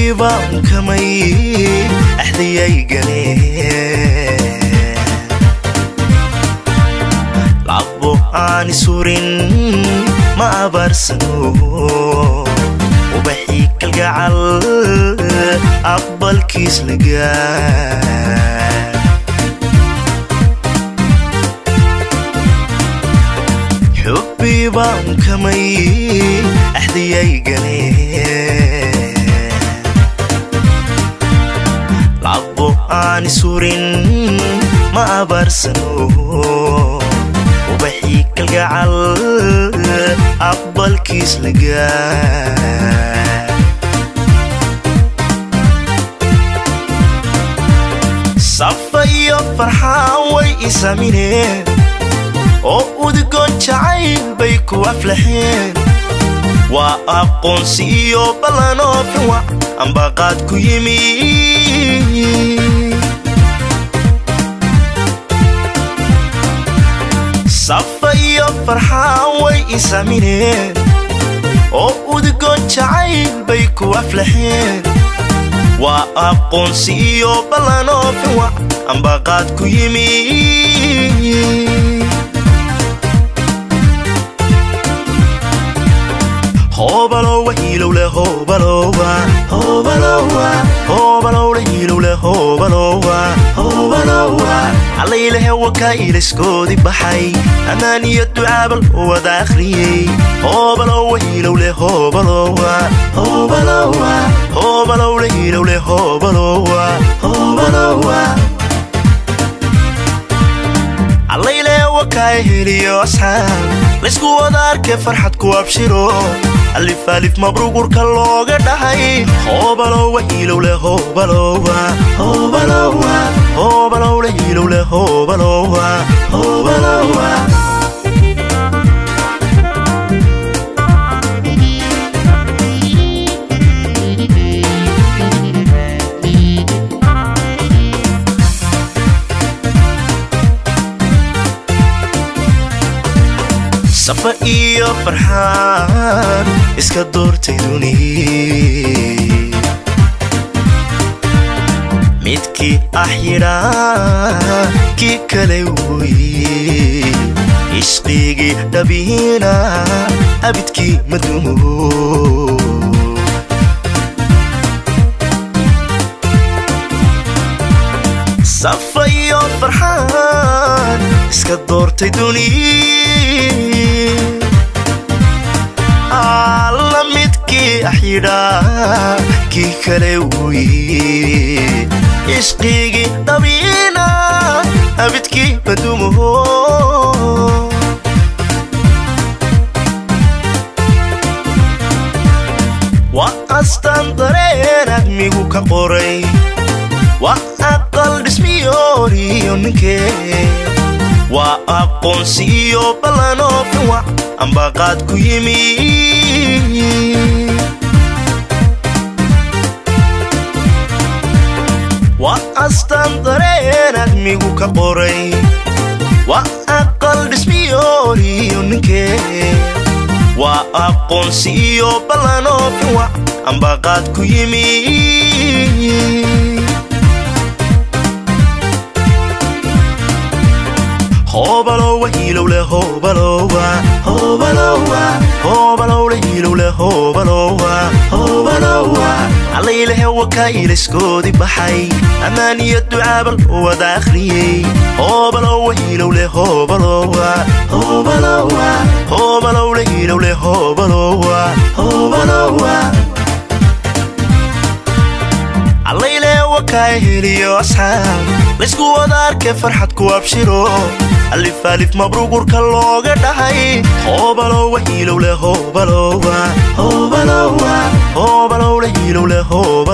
xubbiibaan kamay axdiyay galeen labo aan isurin ma abaarsano ubaxii kalgacal aqbalkiis lagaa xubbiibaan kamay axdiyay galeen labo aan isurin ma abaarsano ubaxii kalgacal aqbalkiis lagaa safa iyo farxaan way isamineen oo udgoon jacayl bay ku aflaxeen waa aqoonsi iyo ballanoo fiwac ambaqaad ku yimi safa iyo farxaan way isamineen oo udgoon jacayl bay ku aflaxeen waa aqoonsi iyo ballanoo fiwac ambaqaad ku yimi hoobalowa hiilowle hoobalowa hoobalowa hoobalowle hiilowle hoobalowa hoobalowa allaylehe wakaa ilayskoodii baxay ammaan iyo ducaabal wada akhriyey hoobalowa hiilowle hoobalowa hoobalowa hoobalowle hiilowle hoobalowa hoobalowa allaylee wakaa heliyo asxaab laysku wada arkee farxad ku abshiro alif alif mabruugurka looga dhahay hoobalowa hiilowle hoobalowa hoobalowa hoobalowle hiilowle hoobalowa hoobalowa safa iyo farxaan iska doortay duni midkii ah yidhaa kii kale woye ishqigii dhabiina abidkii madumo safa iyo farxaan iska doortay duni alla midkii axyidhaa kii kale woye ishqigii dhabiina abidkii madumo waa astaan dareen admigu ka qoray waa aqal dhismiyooriyo ninkee waa aqoonsi iyo ballanoo fiwac ambaqaad ku yimi waa astaan dareen admigu ka qoray waa aqal dhismiyooriyo ninkee waa aqoonsi iyo ballanoo fiwac ambaqaad ku yimi hoobalowa hiilowle hoobalowa hoobalowa hoobalowle hiilowle hoobalowa hoobalowa allaylehe wakaa ilayskoodii baxay ammaan iyo ducaabal wada akhriyey hoobalowa hiilowle hoobalowa hoobalowa hoobalowle hiilowle hoobalowa hoobalowa allaylee wakaa heliyo asxaab laysku wada arkee farxad ku abshiro alif alif mabruugurka looga dhahay hoobalowa hiilowle hoobalowa hoobalowa hoobalowle hiilowle hoob